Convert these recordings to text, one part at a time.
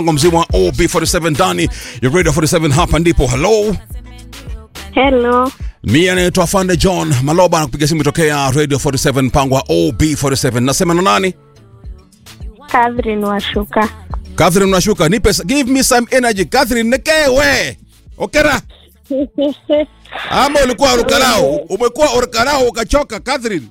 mzima wa OB47 ndani ya Radio 47 hapa ndipo. Hello, Hello. mimi anaitwa Fande John Maloba na kupiga simu tokea Radio 47 mpango wa OB47. Nasema na nani? Catherine Washuka. Catherine unashuka, nipe give me some energy Catherine, nekewe okera ama ulikuwa orkarao, umekuwa orkarao ukachoka Catherine.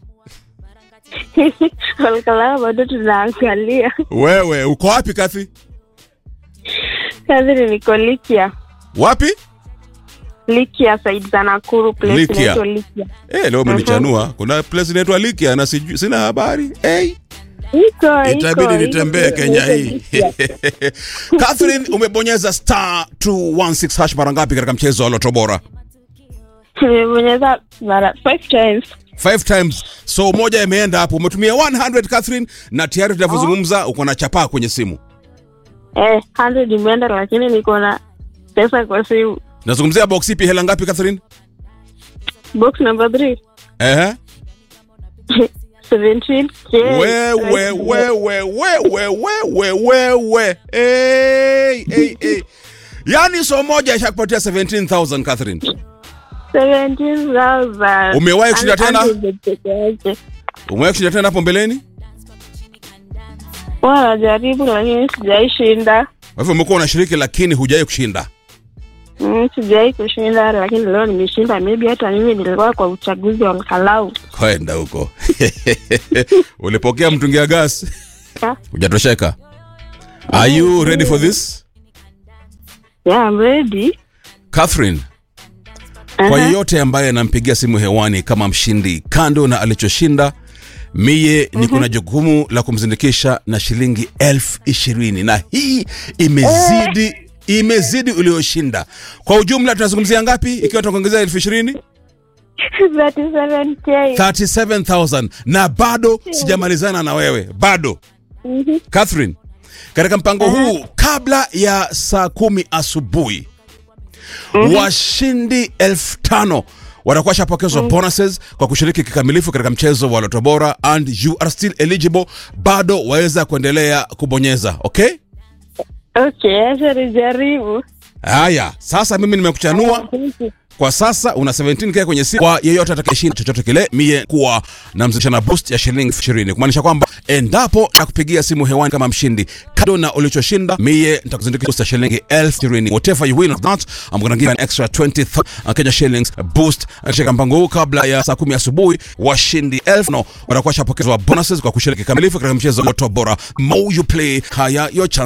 Walikataa bado tunaangalia. Wewe uko wapi Cathy? Catherine niko Likia. Wapi? Likia side za Nakuru place Likia. inaitwa Likia. Eh, leo umenichanua. Kuna place inaitwa Likia na sijui sina habari. Hey. Iko Itabidi iko, nitembee iko, Kenya iko hii. Likia. Catherine, umebonyeza star 216 hash mara ngapi katika mchezo wa Lotto Bora? Nimebonyeza mara five times. Five times. So moja imeenda hapo. Umetumia 100 Catherine na tayari tunavyozungumza uko na chapaa kwenye simu. Eh, 100 imeenda lakini niko na pesa kwa simu. Nazungumzia box ipi hela ngapi Catherine? Box number 3. Eh? 17k. Wewe wewe wewe wewe wewe. Hey, hey, hey. Yaani so moja ishakupatia 17,000 Catherine. 17,000. Umewahi kushinda tena? 100 peke yake. Umewahi kushinda tena hapo mbeleni? Wanajaribu lakini sijaishinda. Kwa hivyo umekuwa unashiriki lakini hujawahi kushinda. Mm, sijawahi kushinda lakini leo nimeshinda. Maybe hata mimi nilikuwa kwa uchaguzi wa Kalau. Kwenda huko. Ulipokea mtungi ya gas? Hujatosheka? Are you ready for this? Yeah, I'm ready. Catherine, kwa Aha. yeyote ambaye anampigia simu hewani kama mshindi, kando na alichoshinda, miye ni kuna jukumu la kumzindikisha na shilingi elfu ishirini na hii imezidi imezidi ulioshinda. Kwa ujumla tunazungumzia ngapi ikiwa tunakuongezea elfu ishirini? 37k. 37,000 na bado sijamalizana na wewe bado Mhm. Catherine, katika mpango huu kabla ya saa kumi asubuhi washindi elfu tano watakuwa shapokezwa bonuses kwa kushiriki kikamilifu katika mchezo wa Lotto Bora and you are still eligible, bado waweza kuendelea kubonyeza. Okay, Okay, acha nijaribu. haya sasa, mimi nimekuchanua kwa sasa una 17k kwenye simu. Kwa yeyote atakayeshinda chochote kile, mie kuwa na mzidisha na boost ya shilingi 20 kumaanisha kwamba endapo nakupigia simu hewani kama mshindi, kado na ulichoshinda, mie nitakuzindikisha boost ya shilingi 20. Whatever you win or not, I'm gonna give an extra 20 th- Kenya shillings boost katika mpango huu kabla ya saa 10 asubuhi. Washindi 1000 no, watakuwa shapokezwa bonuses kwa kushiriki kamilifu katika mchezo wa Lotto Bora. More you play, higher your chance